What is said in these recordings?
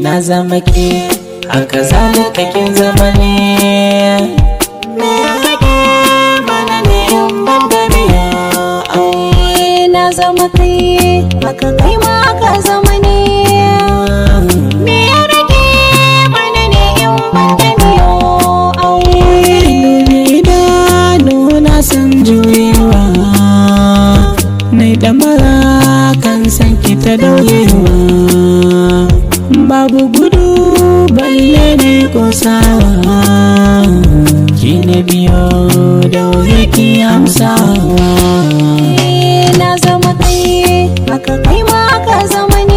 na zama ke haka zalika kin zama ne me ya rage mana ne in ban da biya Eh, na zama kai haka kai ma ka zama ne me ya rage mana ne in ban da biyo aure Dubi idanu na san juyewa Nai damara kan san ki ta daurewa Babu gudu balle ne kosawa Ki na biyo daure ki amsawa Eh, na zama kai haka kai ma ka zama ne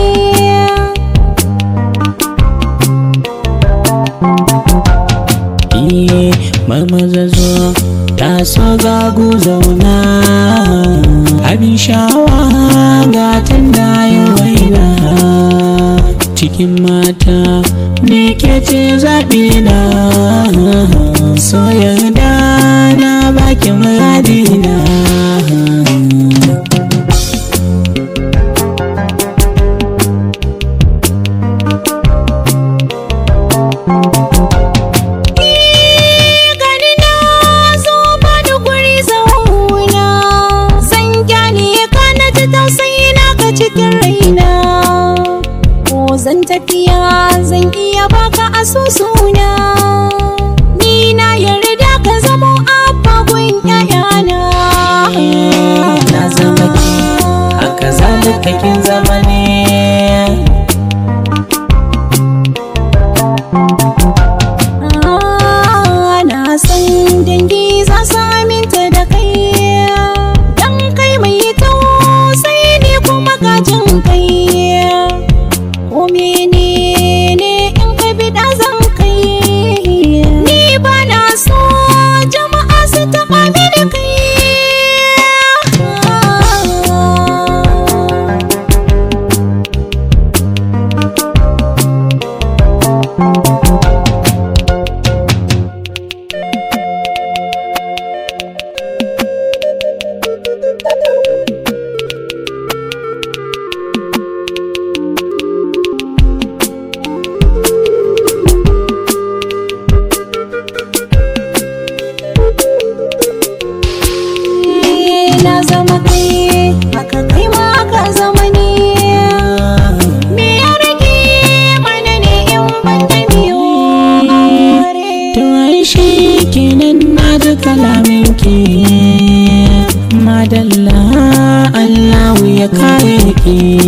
Iye marmaza zo ta so gagu zauna abin sha'awa ga tanda yi waina cikin mata ne ke ce zaɓi na so yarda na baki muradina gani na zo bani guri zauna zan gyale ka na ji tausayi na ka cikin raina ko zan tafiya zan iya baka asusuna ni na yarda ka zamo abba gun ƴaƴana na zama ki haka zalika kin zama ne Ah, na san dangi za su aminta da kai dan kai mai tausayi ne kuma gajin kai ko menene in ka bi da zan kai ni ba na so jama'a su taɓa mini kai na zama kai haka kai ma ka zama ne me ya rage mana ne in ban da biyo aure To ai shi kenan na ji kalaminki Madalla Allahu ya kare ki